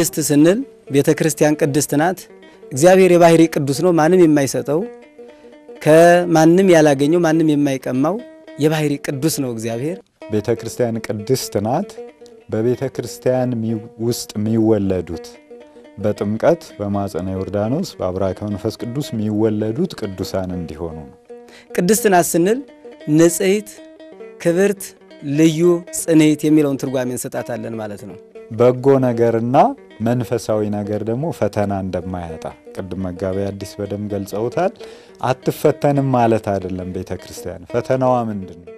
ቅድስት ስንል ቤተ ክርስቲያን ቅድስት ናት። እግዚአብሔር የባህሪ ቅዱስ ነው። ማንም የማይሰጠው ከማንም ያላገኘው ማንም የማይቀማው የባህሪ ቅዱስ ነው እግዚአብሔር። ቤተ ክርስቲያን ቅድስት ናት። በቤተ ክርስቲያን ውስጥ የሚወለዱት በጥምቀት በማፀነ ዮርዳኖስ በአብራከ መንፈስ ቅዱስ የሚወለዱት ቅዱሳን እንዲሆኑ ነው። ቅድስት ናት ስንል ንጽሕት፣ ክብርት፣ ልዩ፣ ጽንዕት የሚለውን ትርጓሜ እንሰጣታለን ማለት ነው። በጎ ነገርና መንፈሳዊ ነገር ደግሞ ፈተና እንደማያጣ ቅድም መጋቢ አዲስ በደንብ ገልጸውታል። አትፈተንም ማለት አይደለም። ቤተ ክርስቲያን ፈተናዋ ምንድን ነው?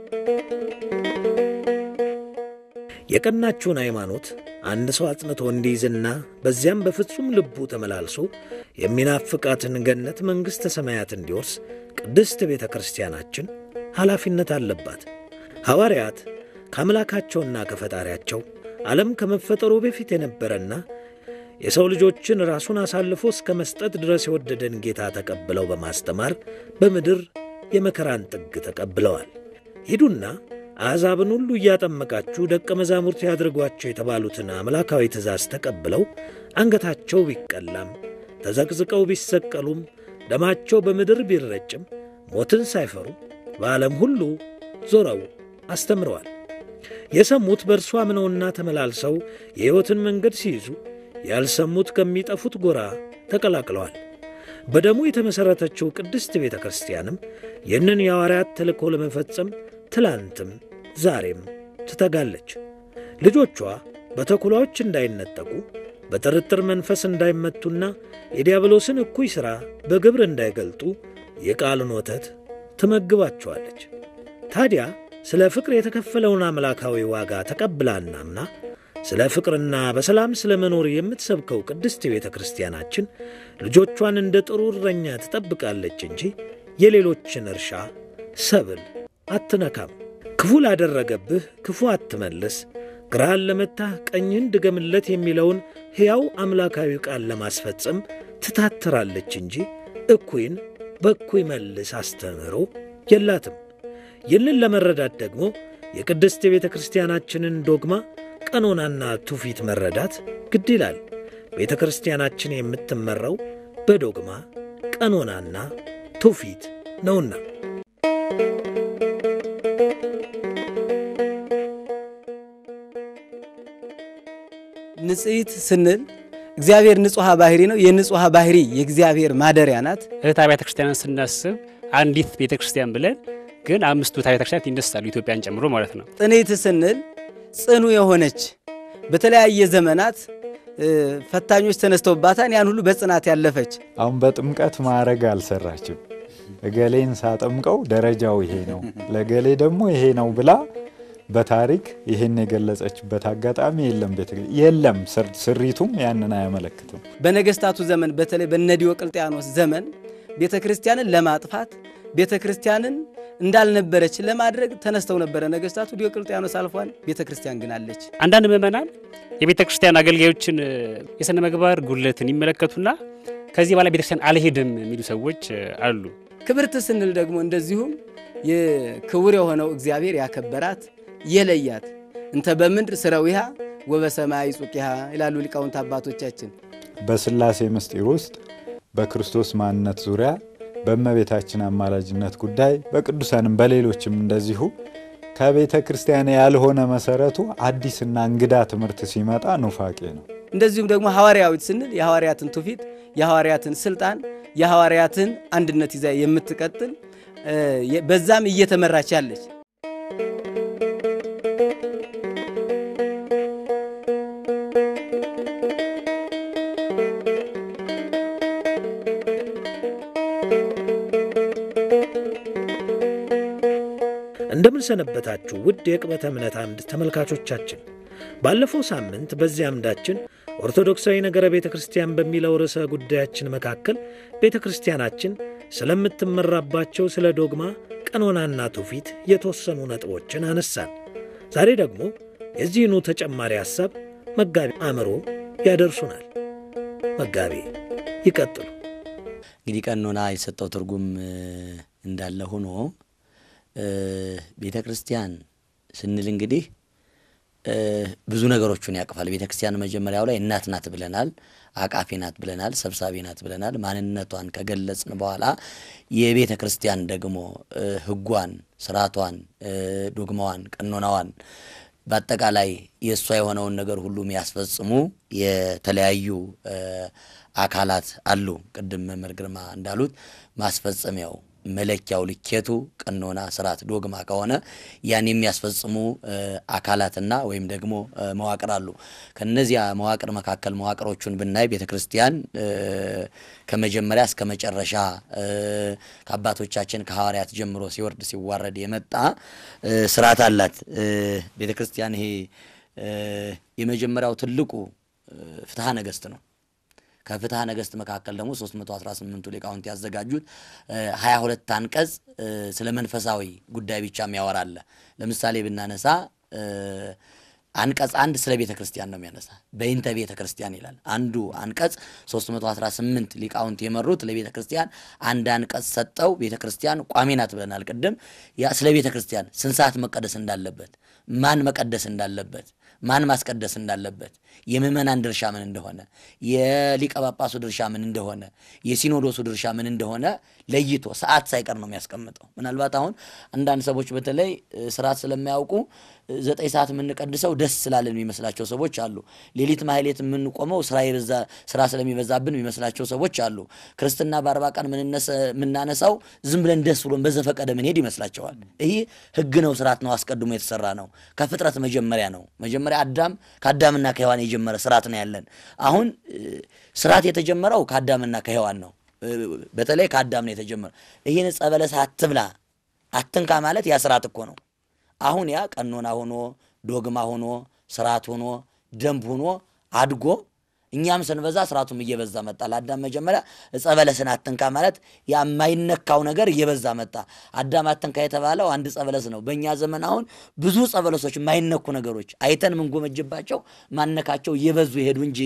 የቀናችውን ሃይማኖት አንድ ሰው አጽንቶ እንዲይዝና በዚያም በፍጹም ልቡ ተመላልሶ የሚናፍቃትን ገነት መንግሥተ ሰማያት እንዲወርስ ቅድስት ቤተ ክርስቲያናችን ኃላፊነት አለባት። ሐዋርያት ከአምላካቸውና ከፈጣሪያቸው ዓለም ከመፈጠሩ በፊት የነበረና የሰው ልጆችን ራሱን አሳልፎ እስከ መስጠት ድረስ የወደደን ጌታ ተቀብለው በማስተማር በምድር የመከራን ጥግ ተቀብለዋል። ሂዱና አሕዛብን ሁሉ እያጠመቃችሁ ደቀ መዛሙርት ያድርጓቸው የተባሉትን አምላካዊ ትእዛዝ ተቀብለው አንገታቸው ቢቀላም ተዘቅዝቀው ቢሰቀሉም ደማቸው በምድር ቢረጭም ሞትን ሳይፈሩ በዓለም ሁሉ ዞረው አስተምረዋል። የሰሙት በእርሱ አምነውና ተመላልሰው የሕይወትን መንገድ ሲይዙ ያልሰሙት ከሚጠፉት ጎራ ተቀላቅለዋል። በደሙ የተመሠረተችው ቅድስት ቤተ ክርስቲያንም ይህንን የሐዋርያት ተልእኮ ለመፈጸም ትላንትም ዛሬም ትተጋለች። ልጆቿ በተኩላዎች እንዳይነጠቁ በጥርጥር መንፈስ እንዳይመቱና የዲያብሎስን እኩይ ሥራ በግብር እንዳይገልጡ የቃልን ወተት ትመግባቸዋለች። ታዲያ ስለ ፍቅር የተከፈለውን አምላካዊ ዋጋ ተቀብላና አምና ስለ ፍቅርና በሰላም ስለ መኖር የምትሰብከው ቅድስት ቤተ ክርስቲያናችን ልጆቿን እንደ ጥሩ እረኛ ትጠብቃለች እንጂ የሌሎችን እርሻ ሰብል አትነካም። ክፉ ላደረገብህ ክፉ አትመልስ፣ ግራህን ለመታህ ቀኝህን ድገምለት የሚለውን ሕያው አምላካዊ ቃል ለማስፈጸም ትታትራለች እንጂ እኩይን በእኩይ መልስ አስተምህሮ የላትም። ይህንን ለመረዳት ደግሞ የቅድስት የቤተ ክርስቲያናችንን ዶግማ ቀኖናና ትውፊት መረዳት ግድ ይላል። ቤተ ክርስቲያናችን የምትመራው በዶግማ ቀኖናና ትውፊት ነውና። ንጽሕት ስንል እግዚአብሔር ንጹሐ ባህሪ ነው። የንጹሐ ባህሪ የእግዚአብሔር ማደሪያ ናት። እህት አብያተ ክርስቲያንን ስናስብ አንዲት ቤተ ክርስቲያን ብለን ግን አምስቱ እህት አብያተ ክርስቲያናት ይነሳሉ፣ ኢትዮጵያን ጨምሮ ማለት ነው። ጽንዕት ስንል ጽኑ የሆነች በተለያየ ዘመናት ፈታኞች ተነስተውባታን ያን ሁሉ በጽናት ያለፈች አሁን በጥምቀት ማዕረግ አልሰራችም። እገሌን ሳጠምቀው ደረጃው ይሄ ነው፣ ለገሌ ደግሞ ይሄ ነው ብላ በታሪክ ይህን የገለጸችበት አጋጣሚ የለም። ቤተ የለም ስሪቱም ያንን አያመለክትም። በነገስታቱ ዘመን በተለይ በነ ዲዮቅልጥያኖስ ዘመን ቤተ ክርስቲያንን ለማጥፋት ቤተ ክርስቲያንን እንዳልነበረች ለማድረግ ተነስተው ነበረ ነገስታቱ። ዲዮቅልጥያኖስ አልፏል፣ ቤተ ክርስቲያን ግን አለች። አንዳንድ ምዕመናን የቤተ ክርስቲያን አገልጋዮችን የሥነ ምግባር ጉድለትን ይመለከቱና ከዚህ በኋላ ቤተ ክርስቲያን አልሄድም የሚሉ ሰዎች አሉ። ክብርት ስንል ደግሞ እንደዚሁም የክቡር የሆነው እግዚአብሔር ያከበራት የለያት እንተ በምድር ስረዊሃ ወበሰማይ ጹቂሃ ይላሉ ሊቃውንት አባቶቻችን። በሥላሴ ምስጢር ውስጥ በክርስቶስ ማንነት ዙሪያ በእመቤታችን አማላጅነት ጉዳይ በቅዱሳንም በሌሎችም እንደዚሁ ከቤተ ክርስቲያን ያልሆነ መሰረቱ አዲስና እንግዳ ትምህርት ሲመጣ ኑፋቄ ነው። እንደዚሁም ደግሞ ሐዋርያዊት ስንል የሐዋርያትን ትውፊት፣ የሐዋርያትን ስልጣን፣ የሐዋርያትን አንድነት ይዛ የምትቀጥል በዛም እየተመራች ያለች እንደምን ሰነበታችሁ ውድ የቅበተ እምነት አምድ ተመልካቾቻችን። ባለፈው ሳምንት በዚህ አምዳችን ኦርቶዶክሳዊ ነገረ ቤተ ክርስቲያን በሚለው ርዕሰ ጉዳያችን መካከል ቤተ ክርስቲያናችን ስለምትመራባቸው ስለ ዶግማ፣ ቀኖናና ትውፊት የተወሰኑ ነጥቦችን አነሳን። ዛሬ ደግሞ የዚህኑ ተጨማሪ ሐሳብ መጋቢ አእምሮ ያደርሱናል። መጋቢ ይቀጥሉ። እንግዲህ ቀኖና የሰጠው ትርጉም እንዳለ ሆኖ ቤተ ክርስቲያን ስንል እንግዲህ ብዙ ነገሮችን ያቅፋል። ቤተ ክርስቲያን መጀመሪያው ላይ እናት ናት ብለናል፣ አቃፊ ናት ብለናል፣ ሰብሳቢ ናት ብለናል። ማንነቷን ከገለጽን በኋላ የቤተ ክርስቲያን ደግሞ ሕጓን፣ ስርዓቷን፣ ዶግማዋን፣ ቀኖናዋን በአጠቃላይ የእሷ የሆነውን ነገር ሁሉ የሚያስፈጽሙ የተለያዩ አካላት አሉ። ቅድም መምህር ግርማ እንዳሉት ማስፈጸሚያው መለኪያው ልኬቱ ቀኖና፣ ስርዓት፣ ዶግማ ከሆነ ያን የሚያስፈጽሙ አካላትና ወይም ደግሞ መዋቅር አሉ። ከነዚያ መዋቅር መካከል መዋቅሮቹን ብናይ ቤተ ክርስቲያን ከመጀመሪያ እስከ መጨረሻ ከአባቶቻችን ከሐዋርያት ጀምሮ ሲወርድ ሲዋረድ የመጣ ስርዓት አላት ቤተ ክርስቲያን። ይሄ የመጀመሪያው ትልቁ ፍትሐ ነገሥት ነው። ከፍትሐ ነገሥት መካከል ደግሞ 318ቱ ሊቃውንት ያዘጋጁት 22 አንቀጽ ስለ መንፈሳዊ ጉዳይ ብቻ የሚያወራ አለ። ለምሳሌ ብናነሳ አንቀጽ አንድ ስለ ቤተ ክርስቲያን ነው የሚያነሳ። በይንተ ቤተ ክርስቲያን ይላል። አንዱ አንቀጽ 318 ሊቃውንት የመሩት ለቤተ ክርስቲያን አንድ አንቀጽ ሰጠው። ቤተ ክርስቲያን ቋሚ ናት ብለናል ቅድም። ያ ስለ ቤተ ክርስቲያን ስንት ሰዓት መቀደስ እንዳለበት፣ ማን መቀደስ እንዳለበት ማን ማስቀደስ እንዳለበት የምዕመናን ድርሻ ምን እንደሆነ የሊቀ ጳጳሱ ድርሻ ምን እንደሆነ የሲኖዶሱ ድርሻ ምን እንደሆነ ለይቶ ሰዓት ሳይቀር ነው የሚያስቀምጠው። ምናልባት አሁን አንዳንድ ሰዎች በተለይ ስርዓት ስለማያውቁ ዘጠኝ ሰዓት የምንቀድሰው ደስ ስላለን የሚመስላቸው ሰዎች አሉ። ሌሊት ማህሌት የምንቆመው ስራ የበዛ ስራ ስለሚበዛብን የሚመስላቸው ሰዎች አሉ። ክርስትና በአርባ ቀን የምናነሳው ዝም ብለን ደስ ብሎን በዘፈቀደ ምንሄድ ይመስላቸዋል። ይህ ሕግ ነው፣ ስርዓት ነው፣ አስቀድሞ የተሰራ ነው። ከፍጥረት መጀመሪያ ነው። መጀመሪያ አዳም ከአዳምና ከሔዋን የጀመረ ስርዓት ነው ያለን። አሁን ስርዓት የተጀመረው ከአዳምና ከሔዋን ነው። በተለይ ከአዳም ነው የተጀመረው። ይህን ዕፀ በለስ አትብላ አትንካ ማለት ያ ስርዓት እኮ ነው። አሁን ያ ቀኖና ሆኖ ዶግማ ሆኖ ስርዓት ሆኖ ደንብ ሆኖ አድጎ እኛም ስንበዛ ስርዓቱም እየበዛ መጣ። ለአዳም መጀመሪያ ዕፀ በለስን አትንካ ማለት የማይነካው ነገር እየበዛ መጣ። አዳም አትንካ የተባለው አንድ ዕፀ በለስ ነው። በእኛ ዘመን አሁን ብዙ ዕፀ በለሶች የማይነኩ ነገሮች አይተን ምንጎመጅባቸው ማነካቸው እየበዙ ይሄዱ እንጂ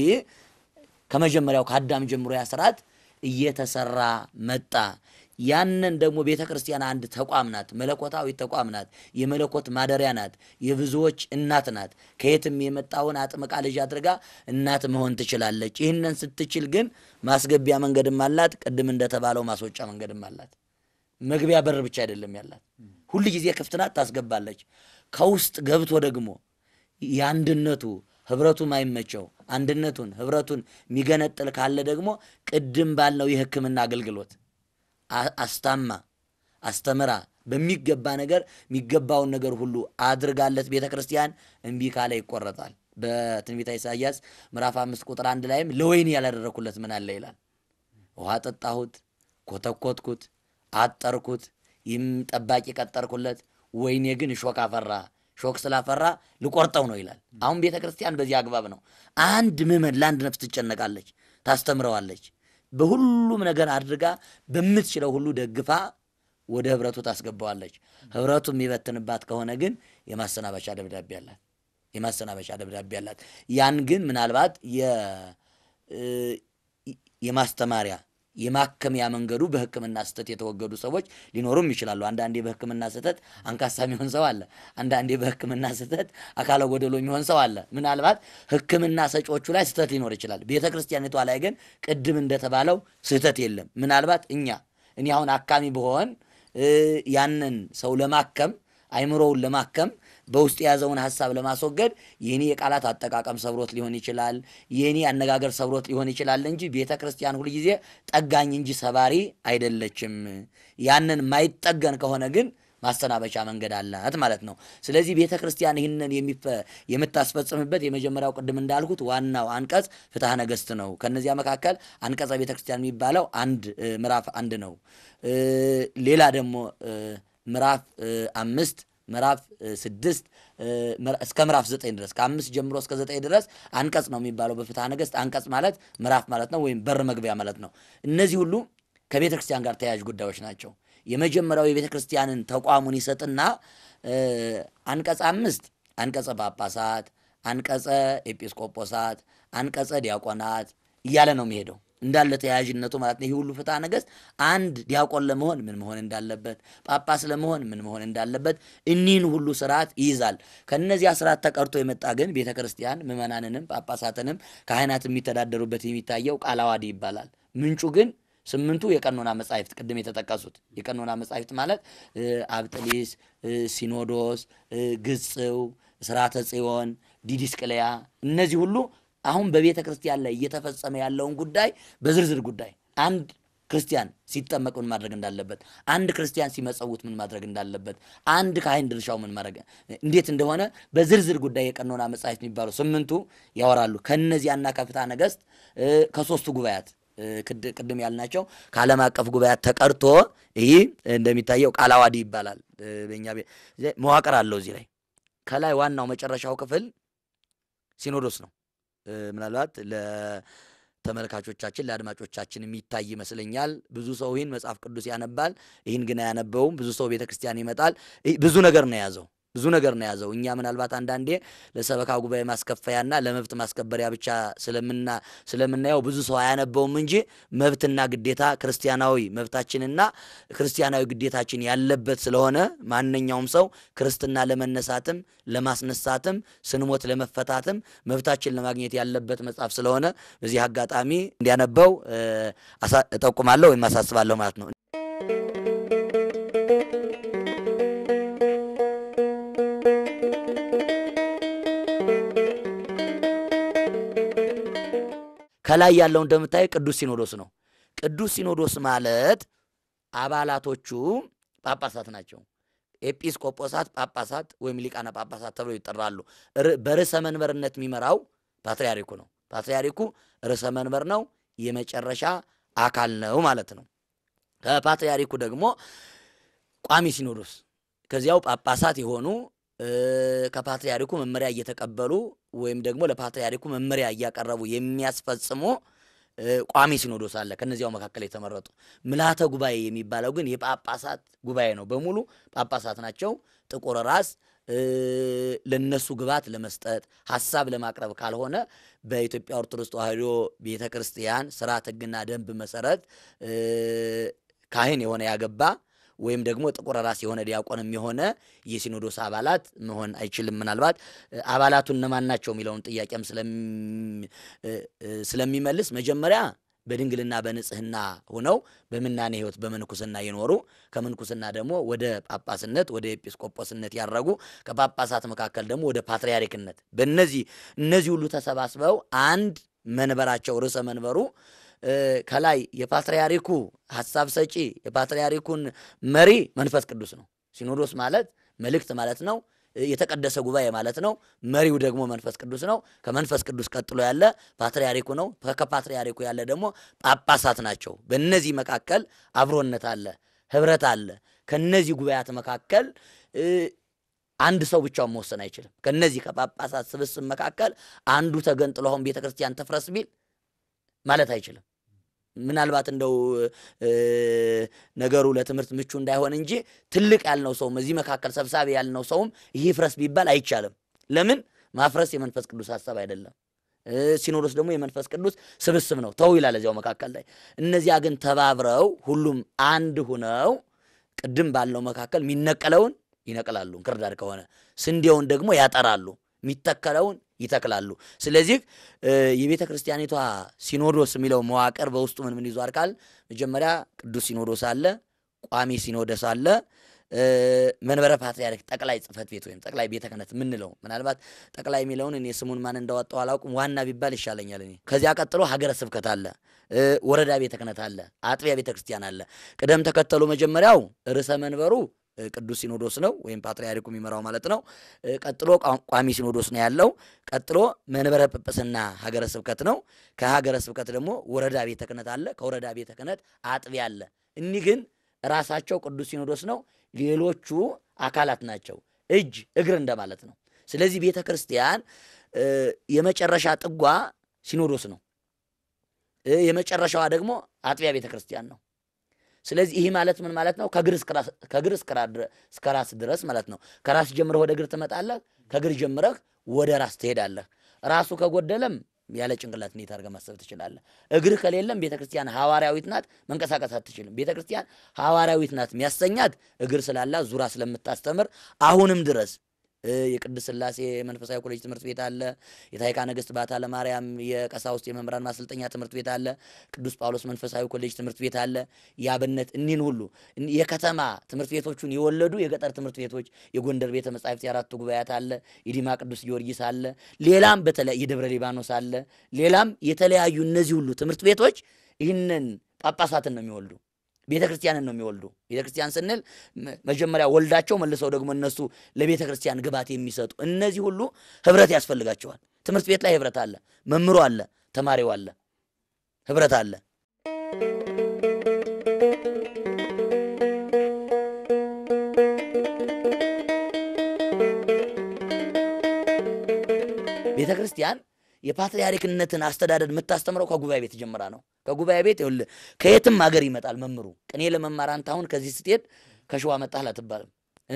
ከመጀመሪያው ከአዳም ጀምሮ ያ ስርዓት እየተሰራ መጣ። ያንን ደግሞ ቤተ ክርስቲያን አንድ ተቋም ናት። መለኮታዊ ተቋም ናት። የመለኮት ማደሪያ ናት። የብዙዎች እናት ናት። ከየትም የመጣውን አጥምቃ ልጅ አድርጋ እናት መሆን ትችላለች። ይህንን ስትችል ግን ማስገቢያ መንገድም አላት። ቅድም እንደተባለው ማስወጫ መንገድም አላት። መግቢያ በር ብቻ አይደለም ያላት፣ ሁል ጊዜ ክፍት ናት፣ ታስገባለች። ከውስጥ ገብቶ ደግሞ የአንድነቱ ህብረቱ ማይመቸው አንድነቱን ህብረቱን የሚገነጥል ካለ ደግሞ ቅድም ባልነው የሕክምና አገልግሎት አስታማ አስተምራ በሚገባ ነገር የሚገባውን ነገር ሁሉ አድርጋለት ቤተ ክርስቲያን እምቢ ካለ ይቆረጣል። በትንቢተ ኢሳይያስ ምዕራፍ አምስት ቁጥር አንድ ላይም ለወይኔ ያላደረኩለት ምን አለ ይላል። ውሃ ጠጣሁት፣ ኮተኮትኩት፣ አጠርኩት፣ ይህም ጠባቂ ቀጠርኩለት፣ ወይኔ ግን እሾክ አፈራ ሾክ ስላፈራ ልቆርጠው ነው ይላል። አሁን ቤተ ክርስቲያን በዚህ አግባብ ነው። አንድ ምዕመን ለአንድ ነፍስ ትጨነቃለች፣ ታስተምረዋለች። በሁሉም ነገር አድርጋ በምትችለው ሁሉ ደግፋ ወደ ህብረቱ ታስገባዋለች። ህብረቱ የሚበትንባት ከሆነ ግን የማሰናበቻ ደብዳቤ አላት። የማሰናበቻ ደብዳቤ አላት። ያን ግን ምናልባት የማስተማሪያ የማከሚያ መንገዱ በሕክምና ስህተት የተወገዱ ሰዎች ሊኖሩም ይችላሉ። አንዳንዴ በሕክምና ስህተት አንካሳ የሚሆን ሰው አለ። አንዳንዴ በሕክምና ስህተት አካለ ጎደሎ የሚሆን ሰው አለ። ምናልባት ሕክምና ሰጪዎቹ ላይ ስህተት ሊኖር ይችላል። ቤተ ክርስቲያኒቷ ላይ ግን ቅድም እንደተባለው ስህተት የለም። ምናልባት እኛ እኔ አሁን አካሚ ብሆን ያንን ሰው ለማከም አይምሮውን ለማከም በውስጥ የያዘውን ሀሳብ ለማስወገድ የኔ የቃላት አጠቃቀም ሰብሮት ሊሆን ይችላል፣ የኔ አነጋገር ሰብሮት ሊሆን ይችላል እንጂ ቤተ ክርስቲያን ሁልጊዜ ጠጋኝ እንጂ ሰባሪ አይደለችም። ያንን ማይጠገን ከሆነ ግን ማሰናበቻ መንገድ አላት ማለት ነው። ስለዚህ ቤተ ክርስቲያን ይህንን የምታስፈጽምበት የመጀመሪያው ቅድም እንዳልኩት ዋናው አንቀጽ ፍትሐ ነገሥት ነው። ከነዚያ መካከል አንቀጸ ቤተ ክርስቲያን የሚባለው አንድ ምዕራፍ አንድ ነው። ሌላ ደግሞ ምዕራፍ አምስት ምዕራፍ ስድስት እስከ ምዕራፍ ዘጠኝ ድረስ ከአምስት ጀምሮ እስከ ዘጠኝ ድረስ አንቀጽ ነው የሚባለው በፍትሐ ነገሥት። አንቀጽ ማለት ምዕራፍ ማለት ነው፣ ወይም በር መግቢያ ማለት ነው። እነዚህ ሁሉ ከቤተ ክርስቲያን ጋር ተያያዥ ጉዳዮች ናቸው። የመጀመሪያው የቤተ ክርስቲያንን ተቋሙን ይሰጥና አንቀጽ አምስት አንቀጸ ጳጳሳት፣ አንቀጸ ኤጲስቆጶሳት፣ አንቀጸ ዲያቆናት እያለ ነው የሚሄደው። እንዳለ ተያያዥነቱ ማለት ነው። ይህ ሁሉ ፍትሐ ነገሥት አንድ ዲያቆን ለመሆን ምን መሆን እንዳለበት፣ ጳጳስ ለመሆን ምን መሆን እንዳለበት እኒህን ሁሉ ስርዓት ይይዛል። ከነዚያ ስርዓት ተቀርቶ የመጣ ግን ቤተ ክርስቲያን ምዕመናንንም ጳጳሳትንም ካህናት የሚተዳደሩበት የሚታየው ቃለ ዓዋዲ ይባላል። ምንጩ ግን ስምንቱ የቀኖና መጻሕፍት ቅድም የተጠቀሱት የቀኖና መጻሕፍት ማለት አብጥሊስ፣ ሲኖዶስ፣ ግጽው፣ ስርዓተ ጽዮን፣ ዲዲስቅልያ እነዚህ ሁሉ አሁን በቤተ ክርስቲያን ላይ እየተፈጸመ ያለውን ጉዳይ በዝርዝር ጉዳይ አንድ ክርስቲያን ሲጠመቅ ምን ማድረግ እንዳለበት፣ አንድ ክርስቲያን ሲመጸውት ምን ማድረግ እንዳለበት፣ አንድ ካህን ድርሻው ምን ማድረግ እንዴት እንደሆነ በዝርዝር ጉዳይ የቀኖና መጻሕፍት የሚባሉ ስምንቱ ያወራሉ። ከነዚያና ከፍትሐ ነገሥት ከሶስቱ ጉባኤያት ቅድም ያልናቸው ከዓለም አቀፍ ጉባኤያት ተቀርቶ ይህ እንደሚታየው ቃለ ዓዋዲ ይባላል። በእኛ መዋቅር አለው። እዚህ ላይ ከላይ ዋናው መጨረሻው ክፍል ሲኖዶስ ነው። ምናልባት ለተመልካቾቻችን ለአድማጮቻችን የሚታይ ይመስለኛል። ብዙ ሰው ይህን መጽሐፍ ቅዱስ ያነባል፣ ይህን ግን አያነበውም። ብዙ ሰው ቤተ ክርስቲያን ይመጣል። ብዙ ነገር ነው የያዘው ብዙ ነገር ነው የያዘው። እኛ ምናልባት አንዳንዴ ለሰበካ ጉባኤ ማስከፈያና ለመብት ማስከበሪያ ብቻ ስለምናየው ብዙ ሰው አያነበውም እንጂ መብትና ግዴታ ክርስቲያናዊ መብታችንና ክርስቲያናዊ ግዴታችን ያለበት ስለሆነ ማንኛውም ሰው ክርስትና ለመነሳትም ለማስነሳትም ስንሞት ለመፈታትም መብታችን ለማግኘት ያለበት መጽሐፍ ስለሆነ በዚህ አጋጣሚ እንዲያነበው እጠቁማለሁ ወይም አሳስባለሁ ማለት ነው። ከላይ ያለው እንደምታይ ቅዱስ ሲኖዶስ ነው። ቅዱስ ሲኖዶስ ማለት አባላቶቹ ጳጳሳት ናቸው። ኤጲስቆጶሳት፣ ጳጳሳት ወይም ሊቃነ ጳጳሳት ተብለው ይጠራሉ። በርዕሰ መንበርነት የሚመራው ፓትርያርኩ ነው። ፓትርያርኩ ርዕሰ መንበር ነው፣ የመጨረሻ አካል ነው ማለት ነው። ከፓትርያርኩ ደግሞ ቋሚ ሲኖዶስ ከዚያው ጳጳሳት የሆኑ ከፓትርያርኩ መመሪያ እየተቀበሉ ወይም ደግሞ ለፓትርያርኩ መመሪያ እያቀረቡ የሚያስፈጽሙ ቋሚ ሲኖዶስ አለ። ከነዚያው መካከል የተመረጡ ምልዓተ ጉባኤ የሚባለው ግን የጳጳሳት ጉባኤ ነው። በሙሉ ጳጳሳት ናቸው። ጥቁር ራስ ለነሱ ግብዓት ለመስጠት ሀሳብ ለማቅረብ ካልሆነ በኢትዮጵያ ኦርቶዶክስ ተዋሕዶ ቤተ ክርስቲያን ስርዓት ሕግና ደንብ መሰረት ካህን የሆነ ያገባ ወይም ደግሞ ጥቁር ራስ የሆነ ዲያቆንም የሆነ የሲኖዶስ አባላት መሆን አይችልም። ምናልባት አባላቱ እነማን ናቸው የሚለውን ጥያቄም ስለሚመልስ መጀመሪያ በድንግልና በንጽህና ሆነው በምናኔ ሕይወት በምንኩስና የኖሩ ከምንኩስና ደግሞ ወደ ጳጳስነት ወደ ኤጲስቆጶስነት ያረጉ ከጳጳሳት መካከል ደግሞ ወደ ፓትርያርክነት በእነዚህ እነዚህ ሁሉ ተሰባስበው አንድ መንበራቸው ርዕሰ መንበሩ ከላይ የፓትርያርኩ ሀሳብ ሰጪ የፓትርያርኩን መሪ መንፈስ ቅዱስ ነው። ሲኖዶስ ማለት መልእክት ማለት ነው። የተቀደሰ ጉባኤ ማለት ነው። መሪው ደግሞ መንፈስ ቅዱስ ነው። ከመንፈስ ቅዱስ ቀጥሎ ያለ ፓትርያርኩ ነው። ከፓትርያርኩ ያለ ደግሞ ጳጳሳት ናቸው። በእነዚህ መካከል አብሮነት አለ፣ ህብረት አለ። ከነዚህ ጉባኤያት መካከል አንድ ሰው ብቻውን መወሰን አይችልም። ከነዚህ ከጳጳሳት ስብስብ መካከል አንዱ ተገንጥሎ አሁን ቤተ ክርስቲያን ትፍረስ ቢል ማለት አይችልም። ምናልባት እንደው ነገሩ ለትምህርት ምቹ እንዳይሆን እንጂ ትልቅ ያልነው ሰውም እዚህ መካከል ሰብሳቢ ያልነው ሰውም ይህ ፍረስ ቢባል አይቻልም። ለምን? ማፍረስ የመንፈስ ቅዱስ ሀሳብ አይደለም። ሲኖዶስ ደግሞ የመንፈስ ቅዱስ ስብስብ ነው። ተው ይላል እዚያው መካከል ላይ። እነዚያ ግን ተባብረው ሁሉም አንድ ሁነው ቅድም ባለው መካከል የሚነቀለውን ይነቅላሉ፣ እንክርዳድ ከሆነ ስንዴውን ደግሞ ያጠራሉ፣ የሚተከለውን ይተክላሉ። ስለዚህ የቤተ ክርስቲያኒቷ ሲኖዶስ የሚለው መዋቅር በውስጡ ምን ምን ይዟል ካል መጀመሪያ ቅዱስ ሲኖዶስ አለ፣ ቋሚ ሲኖዶስ አለ፣ መንበረ ፓትርያርክ ጠቅላይ ጽሕፈት ቤት ወይም ጠቅላይ ቤተ ክህነት የምንለው ምናልባት ጠቅላይ የሚለውን እኔ ስሙን ማን እንዳወጣው አላውቅም፣ ዋና ቢባል ይሻለኛል እኔ። ከዚያ ቀጥሎ ሀገረ ስብከት አለ፣ ወረዳ ቤተ ክህነት አለ፣ አጥቢያ ቤተ ክርስቲያን አለ። ቅደም ተከተሉ መጀመሪያው ርዕሰ መንበሩ ቅዱስ ሲኖዶስ ነው ወይም ፓትርያርኩ የሚመራው ማለት ነው። ቀጥሎ ቋሚ ሲኖዶስ ነው ያለው። ቀጥሎ መንበረ ጵጵስና ሀገረ ስብከት ነው። ከሀገረ ስብከት ደግሞ ወረዳ ቤተ ክህነት አለ። ከወረዳ ቤተ ክህነት አጥቢያ አለ። እኒህ ግን ራሳቸው ቅዱስ ሲኖዶስ ነው፣ ሌሎቹ አካላት ናቸው። እጅ እግር እንደማለት ነው። ስለዚህ ቤተ ክርስቲያን የመጨረሻ ጥጓ ሲኖዶስ ነው። የመጨረሻዋ ደግሞ አጥቢያ ቤተ ክርስቲያን ነው። ስለዚህ ይህ ማለት ምን ማለት ነው? ከእግር እስከ ራስ ድረስ ማለት ነው። ከራስ ጀምረህ ወደ እግር ትመጣለህ። ከእግር ጀምረህ ወደ ራስ ትሄዳለህ። ራሱ ከጎደለም ያለ ጭንቅላት እንዴት አድርገህ ማሰብ ትችላለህ? እግር ከሌለም ቤተ ክርስቲያን ሐዋርያዊት ናት፣ መንቀሳቀስ አትችልም። ቤተ ክርስቲያን ሐዋርያዊት ናት የሚያሰኛት እግር ስላላት ዙራ ስለምታስተምር አሁንም ድረስ እ፣ የቅድስት ሥላሴ መንፈሳዊ ኮሌጅ ትምህርት ቤት አለ። የታይካ ነገሥት ባታ ለማርያም የቀሳውስት የመምህራን ማሰልጠኛ ትምህርት ቤት አለ። ቅዱስ ጳውሎስ መንፈሳዊ ኮሌጅ ትምህርት ቤት አለ። የአብነት እኒህን ሁሉ እኒ- የከተማ ትምህርት ቤቶቹን የወለዱ የገጠር ትምህርት ቤቶች የጎንደር ቤተ መጻሕፍት የአራቱ ጉባኤያት አለ። የዲማ ቅዱስ ጊዮርጊስ አለ። ሌላም በተለያ የደብረ ሊባኖስ አለ። ሌላም የተለያዩ እነዚህ ሁሉ ትምህርት ቤቶች ይህንን ጳጳሳትን ነው የሚወልዱ ቤተ ክርስቲያንን ነው የሚወልዱ። ቤተ ክርስቲያን ስንል መ- መጀመሪያ ወልዳቸው መልሰው ደግሞ እነሱ ለቤተ ክርስቲያን ግብዓት የሚሰጡ እነዚህ ሁሉ ህብረት ያስፈልጋቸዋል። ትምህርት ቤት ላይ ህብረት አለ፣ መምህሩ አለ፣ ተማሪው አለ፣ ህብረት አለ። ቤተ ክርስቲያን የፓትርያርክነትን አስተዳደር የምታስተምረው ከጉባኤ ቤት ጀምራ ነው። ከጉባኤ ቤት ይኸውልህ ከየትም ሀገር ይመጣል መምህሩ። ቅኔ ለመማር አንተ አሁን ከዚህ ስትሄድ ከሸዋ መጣህ አትባልም። እ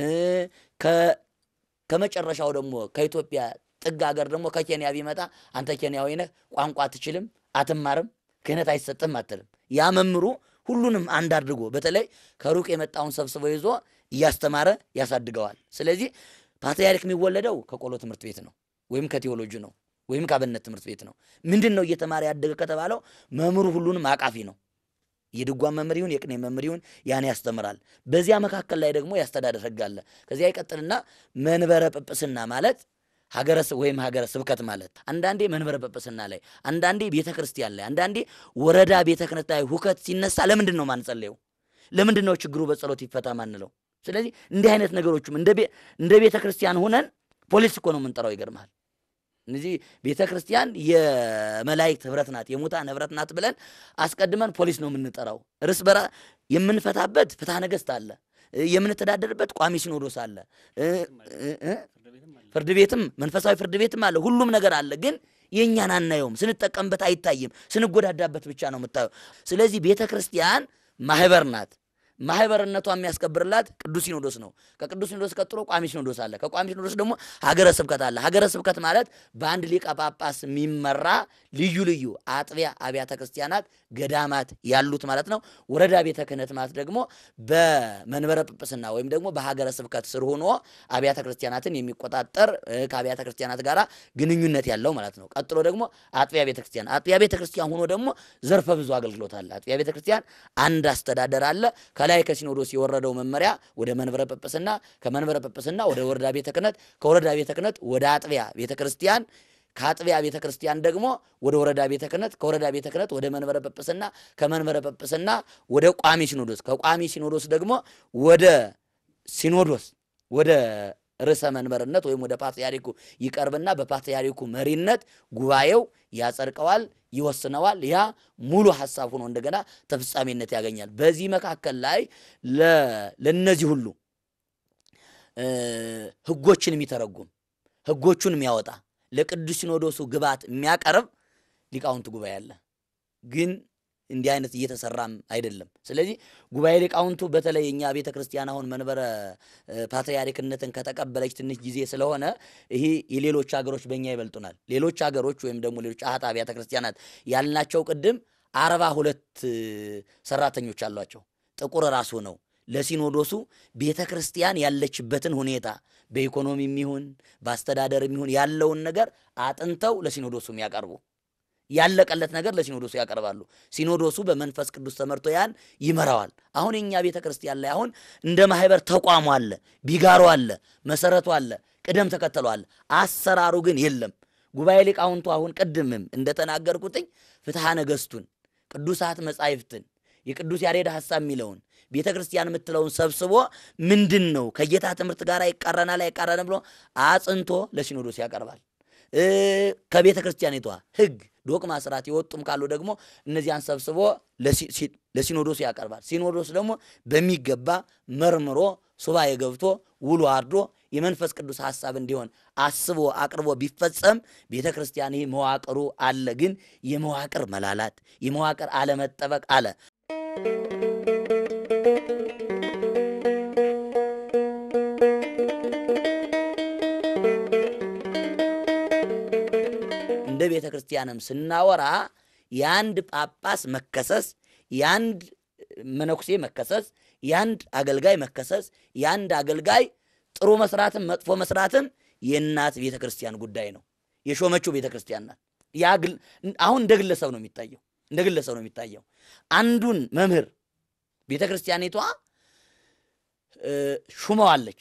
ከ- ከመጨረሻው ደግሞ ከኢትዮጵያ ጥግ ሀገር ደግሞ ከኬንያ ቢመጣ አንተ ኬንያዊ ነህ፣ ቋንቋ አትችልም፣ አትማርም፣ ክህነት አይሰጥም አትልም። ያ መምህሩ ሁሉንም አንድ አድርጎ በተለይ ከሩቅ የመጣውን ሰብስቦ ይዞ እያስተማረ ያሳድገዋል። ስለዚህ ፓትርያርክ የሚወለደው ከቆሎ ትምህርት ቤት ነው ወይም ከቴዎሎጂ ነው ወይም ከአብነት ትምህርት ቤት ነው። ምንድን ነው እየተማረ ያደገ ከተባለው መምህሩ ሁሉንም አቃፊ ነው። የድጓን መምህር ይሁን የቅኔ መምህር ይሁን ያን ያስተምራል። በዚያ መካከል ላይ ደግሞ ያስተዳደር ሕግ አለ። ከዚያ ይቀጥልና መንበረ ጵጵስና ማለት ሀገረ ስ- ወይም ሀገረ ስብከት ማለት አንዳንዴ መንበረ ጵጵስና ላይ፣ አንዳንዴ ቤተ ክርስቲያን ላይ፣ አንዳንዴ ወረዳ ቤተ ክህነት ላይ ሁከት ሲነሳ ለምንድን ነው ማንጸለየው? ለምንድን ነው ችግሩ በጸሎት ይፈታ ማንለው? ስለዚህ እንዲህ አይነት ነገሮችም እንደ ቤ- እንደ ቤተ ክርስቲያን ሆነን ፖሊስ እኮ ነው የምንጠራው። ይገርምሃል። እነዚህ ቤተ ክርስቲያን የመላእክት ህብረት ናት፣ የሙታን ህብረት ናት ብለን አስቀድመን ፖሊስ ነው የምንጠራው። እርስ በራ የምንፈታበት ፍትሐ ነገሥት አለ፣ እ፣ የምንተዳደርበት ቋሚ ሲኖዶስ አለ፣ እ፣ እ፣ እ፣ ፍርድ ቤትም መንፈሳዊ ፍርድ ቤትም አለ። ሁሉም ነገር አለ። ግን የእኛን አናየውም፣ ስንጠቀምበት አይታይም፣ ስንጎዳዳበት ብቻ ነው የምታየው። ስለዚህ ቤተ ክርስቲያን ማህበር ናት። ማህበርነቷ የሚያስከብርላት ቅዱስ ሲኖዶስ ነው። ከቅዱስ ሲኖዶስ ቀጥሎ ቋሚ ሲኖዶስ አለ። ከቋሚ ሲኖዶስ ደግሞ ሀገረ ስብከት አለ። ሀገረ ስብከት ማለት በአንድ ሊቀ ጳጳስ የሚመራ ልዩ ልዩ አጥቢያ አብያተ ክርስቲያናት፣ ገዳማት ያሉት ማለት ነው። ወረዳ ቤተ ክህነት ማለት ደግሞ በመንበረ ጵጵስና ወይም ደግሞ በሀገረ ስብከት ስር ሆኖ አብያተ ክርስቲያናትን የሚቆጣጠር እ፣ ከአብያተ ክርስቲያናት ጋር ግንኙነት ያለው ማለት ነው። ቀጥሎ ደግሞ አጥቢያ ቤተ ክርስቲያን አጥቢያ ቤተ ክርስቲያን ሆኖ ደግሞ ዘርፈ ብዙ አገልግሎት አለ። አጥቢያ ቤተ ክርስቲያን አንድ አስተዳደር አለ። ከላይ ከሲኖዶስ የወረደው መመሪያ ወደ መንበረ ጵጵስና፣ ከመንበረ ጵጵስና ወደ ወረዳ ቤተ ክህነት፣ ከወረዳ ቤተ ክህነት ወደ አጥቢያ ቤተ ክርስቲያን ከአጥቢያ ቤተ ክርስቲያን ደግሞ ወደ ወረዳ ቤተ ክህነት፣ ከወረዳ ቤተ ክህነት ወደ መንበረ ጵጵስና፣ ከመንበረ ጵጵስና ወደ ቋሚ ሲኖዶስ፣ ከቋሚ ሲኖዶስ ደግሞ ወደ ሲኖዶስ ወደ ርዕሰ መንበርነት ወይም ወደ ፓትርያርኩ ይቀርብና በፓትርያርኩ መሪነት ጉባኤው ያጸድቀዋል፣ ይወስነዋል። ያ ሙሉ ሀሳብ ሆኖ እንደገና ተፈጻሚነት ያገኛል። በዚህ መካከል ላይ ለ- ለእነዚህ ሁሉ እ፣ ህጎችን የሚተረጉም ህጎቹን የሚያወጣ ለቅዱስ ሲኖዶሱ ግብዓት የሚያቀርብ ሊቃውንት ጉባኤ አለ። ግን እንዲህ አይነት እየተሰራም አይደለም። ስለዚህ ጉባኤ ሊቃውንቱ በተለይ እኛ ቤተ ክርስቲያን አሁን መንበረ እ፣ ፓትርያርክነትን ከተቀበለች ትንሽ ጊዜ ስለሆነ ይሄ የሌሎች ሀገሮች በእኛ ይበልጡናል። ሌሎች ሀገሮች ወይም ደግሞ ሌሎች አሃት አብያተ ክርስቲያናት ያልናቸው ቅድም አርባ ሁለት እ፣ ሰራተኞች አሏቸው ጥቁር ራሱ ነው ለሲኖዶሱ ቤተ ክርስቲያን ያለችበትን ሁኔታ በኢኮኖሚም ይሁን በአስተዳደርም ይሁን ያለውን ነገር አጥንተው ለሲኖዶሱ የሚያቀርቡ ያለቀለት ነገር ለሲኖዶሱ ያቀርባሉ። ሲኖዶሱ በመንፈስ ቅዱስ ተመርቶ ያን ይመራዋል። አሁን የእኛ ቤተ ክርስቲያን ላይ አሁን እንደ ማህበር ተቋሙ አለ፣ ቢጋሮ አለ፣ መሰረቱ አለ፣ ቅደም ተከተሉ አለ። አሰራሩ ግን የለም። ጉባኤ ሊቃውንቱ አሁን ቅድምም እንደተናገርኩትኝ ፍትሐ ነገሥቱን ቅዱሳት መጻሕፍትን የቅዱስ ያሬድ ሐሳብ የሚለውን ቤተ ክርስቲያን የምትለውን ሰብስቦ ምንድን ነው ከጌታ ትምህርት ጋር ይቃረናል አይቃረንም ብሎ አጽንቶ ለሲኖዶስ ያቀርባል። እ ከቤተ ክርስቲያኒቷ ሕግ ዶቅማ ስርዓት የወጡም ካሉ ደግሞ እነዚያን ሰብስቦ ለሲ- ሲ- ለሲኖዶሱ ያቀርባል። ሲኖዶስ ደግሞ በሚገባ መርምሮ ሱባኤ ገብቶ ውሎ አድሮ የመንፈስ ቅዱስ ሐሳብ እንዲሆን አስቦ አቅርቦ ቢፈጸም ቤተ ክርስቲያን ይህ መዋቅሩ አለ። ግን የመዋቅር መላላት የመዋቅር አለመጠበቅ አለ። እንደ ቤተ ክርስቲያን ክርስቲያንም ስናወራ የአንድ ጳጳስ መከሰስ፣ የአንድ መነኩሴ መከሰስ፣ የአንድ አገልጋይ መከሰስ፣ የአንድ አገልጋይ ጥሩ መስራትም መጥፎ መስራትም የእናት ቤተ ክርስቲያን ጉዳይ ነው። የሾመችው ቤተ ክርስቲያን ናት። ያ ግል- አሁን እንደ ግለሰብ ነው የሚታየው፣ እንደ ግለሰብ ነው የሚታየው። አንዱን መምህር ቤተ ክርስቲያኒቷ እ፣ ሹመዋለች።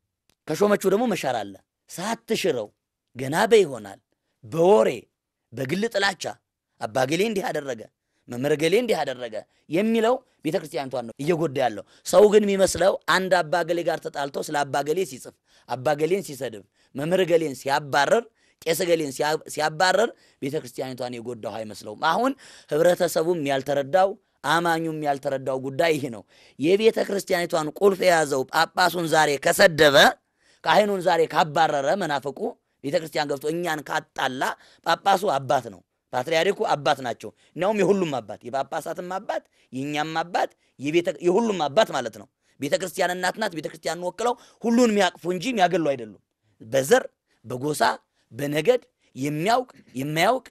ከሾመችው ደግሞ መሻር አለ። ሳትሽረው ገና በይሆናል በወሬ በግል ጥላቻ አባገሌ እንዲህ አደረገ መምህር ገሌ እንዲህ አደረገ የሚለው ቤተ ክርስቲያኒቷን ነው እየጎዳ ያለው። ሰው ግን የሚመስለው አንድ አባገሌ ጋር ተጣልቶ ስለ አባገሌ ሲጽፍ አባገሌን ሲሰድብ መምህር ገሌን ሲያባረር ቄስ ገሌን ሲያ- ሲያባረር ቤተ ክርስቲያኒቷን የጎዳው አይመስለውም። አሁን ህብረተሰቡም ያልተረዳው አማኙም ያልተረዳው ጉዳይ ይህ ነው። የቤተ ክርስቲያኒቷን ቁልፍ የያዘው ጳጳሱን ዛሬ ከሰደበ ካህኑን ዛሬ ካባረረ መናፍቁ ቤተ ክርስቲያን ገብቶ እኛን ካጣላ ጳጳሱ አባት ነው። ፓትርያርኩ አባት ናቸው። እናውም የሁሉም አባት የጳጳሳትም አባት የእኛም አባት የቤተ- የሁሉም አባት ማለት ነው። ቤተ ክርስቲያን እናት ናት። ቤተ ክርስቲያንን ወክለው ሁሉን የሚያቅፉ እንጂ የሚያገሉ አይደሉም። በዘር በጎሳ በነገድ የሚያውቅ የማያውቅ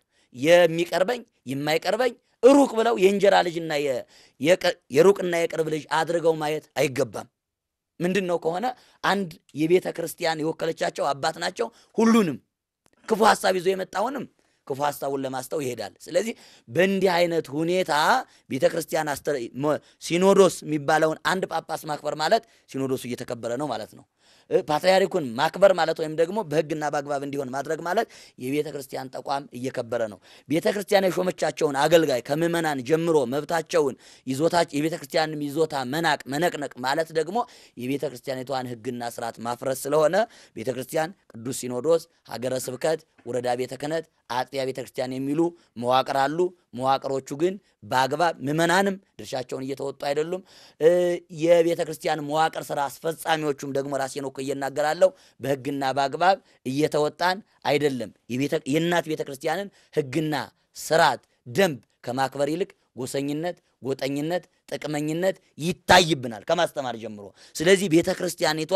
የሚቀርበኝ የማይቀርበኝ ሩቅ ብለው የእንጀራ ልጅና የ- የቀ- የሩቅና የቅርብ ልጅ አድርገው ማየት አይገባም። ምንድን ነው ከሆነ አንድ የቤተ ክርስቲያን የወከለቻቸው አባት ናቸው። ሁሉንም ክፉ ሀሳብ ይዞ የመጣውንም ክፉ ሀሳቡን ለማስተው ይሄዳል። ስለዚህ በእንዲህ አይነት ሁኔታ ቤተ ክርስቲያን አስተ- ሞ- ሲኖዶስ የሚባለውን አንድ ጳጳስ ማክበር ማለት ሲኖዶሱ እየተከበረ ነው ማለት ነው። እ፣ ፓትርያርኩን ማክበር ማለት ወይም ደግሞ በሕግና በአግባብ እንዲሆን ማድረግ ማለት የቤተ ክርስቲያን ተቋም እየከበረ ነው። ቤተ ክርስቲያን የሾመቻቸውን አገልጋይ ከምዕመናን ጀምሮ መብታቸውን ይዞታ የቤተ ክርስቲያንም ይዞታ መናቅ መነቅነቅ ማለት ደግሞ የቤተ ክርስቲያኒቷን ሕግና ስርዓት ማፍረስ ስለሆነ ቤተ ክርስቲያን ቅዱስ ሲኖዶስ፣ ሀገረ ስብከት፣ ወረዳ ቤተ ክህነት፣ አጥቢያ ቤተ ክርስቲያን የሚሉ መዋቅር አሉ። መዋቅሮቹ ግን በአግባብ ምዕመናንም ድርሻቸውን እየተወጡ አይደሉም። እ፣ የቤተ ክርስቲያን መዋቅር ስራ አስፈጻሚዎቹም ደግሞ ራሴን ወክዬ እናገራለሁ በህግና በአግባብ እየተወጣን አይደለም። የቤተ- የእናት ቤተ ክርስቲያንን ህግና ስርዓት ደንብ ከማክበር ይልቅ ጎሰኝነት፣ ጎጠኝነት፣ ጥቅመኝነት ይታይብናል ከማስተማር ጀምሮ። ስለዚህ ቤተ ክርስቲያኒቷ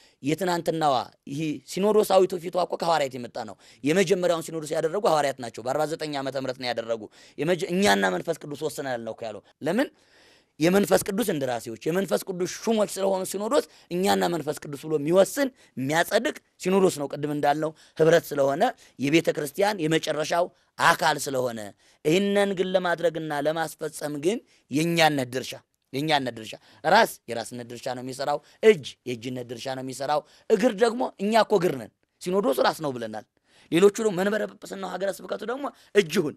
የትናንትናዋ ይህ ሲኖዶሳዊቱ ፊቷ እኮ ከሐዋርያት የመጣ ነው። የመጀመሪያውን ሲኖዶስ ያደረጉ ሐዋርያት ናቸው። በ49 ዓመተ ምህረት ነው ያደረጉ። የመጀ- እኛና መንፈስ ቅዱስ ወስነናል ነው እኮ ያለው። ለምን የመንፈስ ቅዱስ እንደራሴዎች የመንፈስ ቅዱስ ሹሞች ስለሆኑ ሲኖዶስ እኛና መንፈስ ቅዱስ ብሎ የሚወስን የሚያጸድቅ ሲኖዶስ ነው። ቅድም እንዳልነው ህብረት ስለሆነ የቤተ ክርስቲያን የመጨረሻው አካል ስለሆነ ይህንን ግን ለማድረግና ለማስፈጸም ግን የእኛነት ድርሻ የእኛነት ድርሻ ራስ የራስነት ድርሻ ነው የሚሰራው። እጅ የእጅነት ድርሻ ነው የሚሰራው። እግር ደግሞ እኛ እኮ እግር ነን። ሲኖዶሱ ራስ ነው ብለናል። ሌሎቹ ደግሞ መንበረ ጵጵስናው ሀገረ ስብከቱ ደግሞ እጅ ይሁን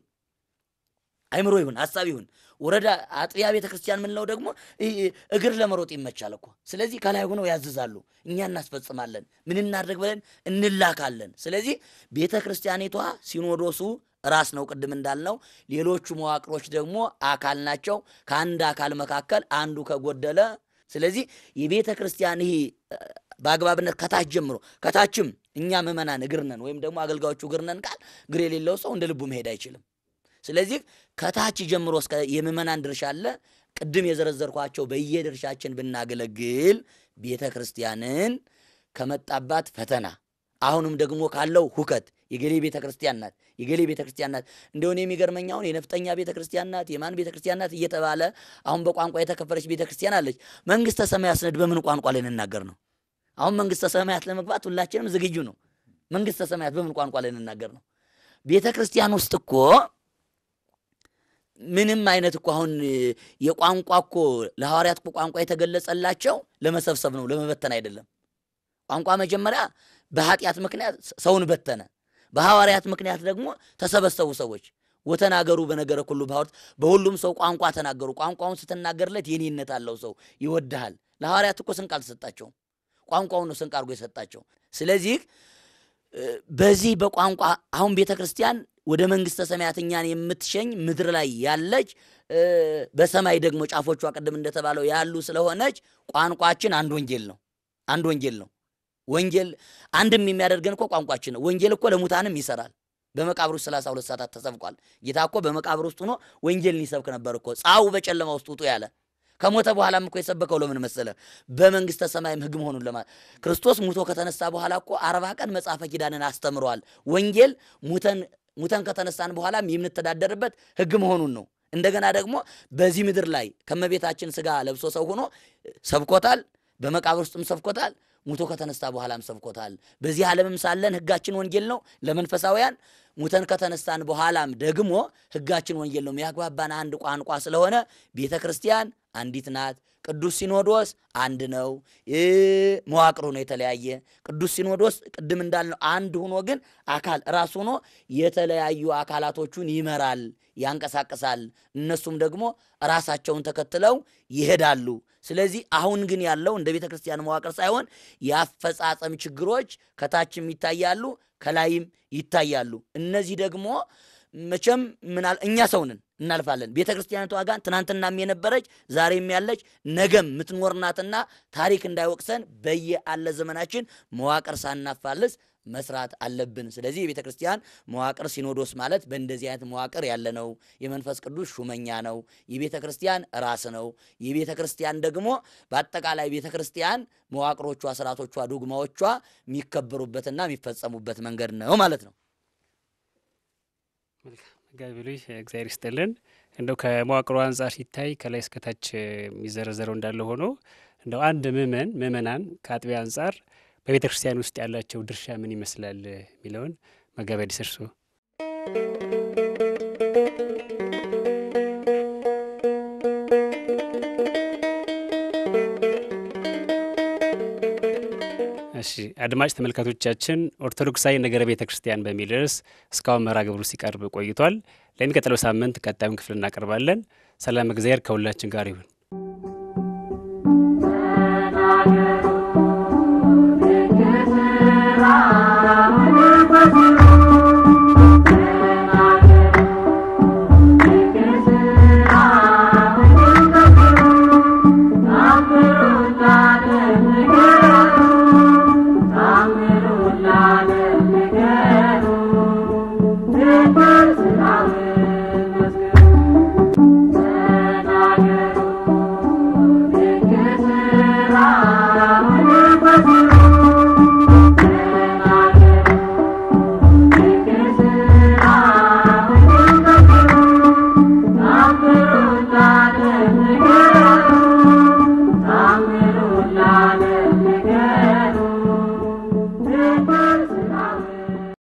አይምሮ ይሁን ሀሳብ ይሁን ወረዳ አጥቢያ ቤተ ክርስቲያን ምንለው ደግሞ ይ- እግር ለመሮጥ ይመቻል እኮ። ስለዚህ ከላይ ሆነው ያዝዛሉ፣ እኛ እናስፈጽማለን። ምን እናድርግ ብለን እንላካለን። ስለዚህ ቤተ ክርስቲያኒቷ ሲኖዶሱ ራስ ነው፣ ቅድም እንዳልነው። ሌሎቹ መዋቅሮች ደግሞ አካል ናቸው። ከአንድ አካል መካከል አንዱ ከጎደለ ስለዚህ የቤተ ክርስቲያን ይህ እ፣ በአግባብነት ከታች ጀምሮ ከታችም እኛ ምዕመናን እግር ነን ወይም ደግሞ አገልጋዮቹ እግር ነን ቃል እግር የሌለው ሰው እንደ ልቡ መሄድ አይችልም። ስለዚህ ከታች ጀምሮ እስከ የምዕመናን ድርሻ አለ። ቅድም የዘረዘርኳቸው በየድርሻችን ብናገለግል ቤተ ክርስቲያንን ከመጣባት ፈተና አሁንም ደግሞ ካለው ሁከት የገሌ ቤተ ክርስቲያን ናት፣ የገሌ ቤተ ክርስቲያን ናት እንደሆነ የሚገርመኝ አሁን የነፍጠኛ ቤተ ክርስቲያን ናት፣ የማን ቤተ ክርስቲያን ናት እየተባለ አሁን በቋንቋ የተከፈለች ቤተ ክርስቲያን አለች። መንግሥተ ሰማያት ስንሄድ በምን ቋንቋ ልንናገር ነው? አሁን መንግሥተ ሰማያት ለመግባት ሁላችንም ዝግጁ ነው። መንግሥተ ሰማያት በምን ቋንቋ ልንናገር ነው? ቤተ ክርስቲያን ውስጥ እኮ ምንም አይነት እኮ አሁን የቋንቋ እኮ ለሐዋርያት እኮ ቋንቋ የተገለጸላቸው ለመሰብሰብ ነው፣ ለመበተን አይደለም። ቋንቋ መጀመሪያ በኃጢአት ምክንያት ሰውን በተነ። በሐዋርያት ምክንያት ደግሞ ተሰበሰቡ ሰዎች ወተናገሩ በነገረ ሁሉ ባወርት በሁሉም ሰው ቋንቋ ተናገሩ። ቋንቋውን ስትናገርለት የኔነት አለው ሰው ይወድሃል። ለሐዋርያት እኮ ስንቅ አልተሰጣቸውም። ቋንቋውን ነው ስንቅ አድርጎ የሰጣቸው። ስለዚህ እ፣ በዚህ በቋንቋ አሁን ቤተ ክርስቲያን ወደ መንግሥተ ሰማያት እኛን የምትሸኝ ምድር ላይ ያለች እ፣ በሰማይ ደግሞ ጫፎቿ ቅድም እንደተባለው ያሉ ስለሆነች ቋንቋችን አንድ ወንጌል ነው። አንድ ወንጌል ነው። ወንጌል አንድም የሚያደርገን እኮ ቋንቋችን ነው። ወንጌል እኮ ለሙታንም ይሰራል። በመቃብር ውስጥ ሰላሳ ሁለት ሰዓታት ተሰብቋል። ጌታ እኮ በመቃብር ውስጥ ሆኖ ወንጌልን ይሰብክ ነበር እኮ ጻው በጨለማ ውስጥ ውጡ ያለ ከሞተ በኋላም እኮ የሰበከው ለምን መሰለ? በመንግሥተ ሰማይም ሕግ መሆኑን ለማ ክርስቶስ ሙቶ ከተነሳ በኋላ እኮ አርባ ቀን መጽሐፈ ኪዳንን አስተምረዋል። ወንጌል ሙተን ሙተን ከተነሳን በኋላም የምንተዳደርበት ሕግ መሆኑን ነው። እንደገና ደግሞ በዚህ ምድር ላይ ከመቤታችን ስጋ ለብሶ ሰው ሆኖ ሰብኮታል። በመቃብር ውስጥም ሰብኮታል። ሙቶ ከተነሳ በኋላም ሰብኮታል። በዚህ ዓለምም ሳለን ሕጋችን ወንጌል ነው ለመንፈሳውያን። ሙተን ከተነሳን በኋላም ደግሞ ሕጋችን ወንጌል ነው። የሚያግባባን አንድ ቋንቋ ስለሆነ ቤተ ክርስቲያን አንዲት ናት። ቅዱስ ሲኖዶስ አንድ ነው። መዋቅሩ ነው የተለያየ። ቅዱስ ሲኖዶስ ቅድም እንዳልነው አንድ ሆኖ ግን አካል ራሱ ሆኖ የተለያዩ አካላቶቹን ይመራል፣ ያንቀሳቅሳል። እነሱም ደግሞ ራሳቸውን ተከትለው ይሄዳሉ። ስለዚህ አሁን ግን ያለው እንደ ቤተ ክርስቲያን መዋቅር ሳይሆን የአፈጻጸም ችግሮች ከታችም ይታያሉ፣ ከላይም ይታያሉ። እነዚህ ደግሞ መቼም ምናል እኛ ሰውንን እናልፋለን። ቤተ ክርስቲያኒቷ ጋር ትናንትናም የነበረች ዛሬም ያለች ነገም የምትኖርናትና ታሪክ እንዳይወቅሰን በየአለ ዘመናችን መዋቅር ሳናፋልስ መስራት አለብን። ስለዚህ የቤተ ክርስቲያን መዋቅር ሲኖዶስ ማለት በእንደዚህ አይነት መዋቅር ያለ ነው። የመንፈስ ቅዱስ ሹመኛ ነው። የቤተ ክርስቲያን ራስ ነው። የቤተ ክርስቲያን ደግሞ በአጠቃላይ ቤተ ክርስቲያን መዋቅሮቿ፣ ስርዓቶቿ፣ ዶግማዎቿ የሚከበሩበትና የሚፈጸሙበት መንገድ ነው ማለት ነው። መጋቢ ብሉይ እግዚአብሔር ይስጥልን። እንደው ከመዋቅሩ አንጻር ሲታይ ከላይ እስከታች የሚዘረዘረው እንዳለ ሆኖ እንደው አንድ ምእመን ምእመናን ከአጥቢያ አንጻር በቤተ ክርስቲያን ውስጥ ያላቸው ድርሻ ምን ይመስላል የሚለውን መጋቢ አዲስ እርሶ እሺ አድማጭ ተመልካቾቻችን ኦርቶዶክሳዊ ነገረ ቤተ ክርስቲያን በሚል ርዕስ እስካሁን መርሃ ግብሩ ሲቀርብ ቆይቷል። ለሚቀጥለው ሳምንት ቀጣዩን ክፍል እናቀርባለን። ሰላም እግዚአብሔር ከሁላችን ጋር ይሁን።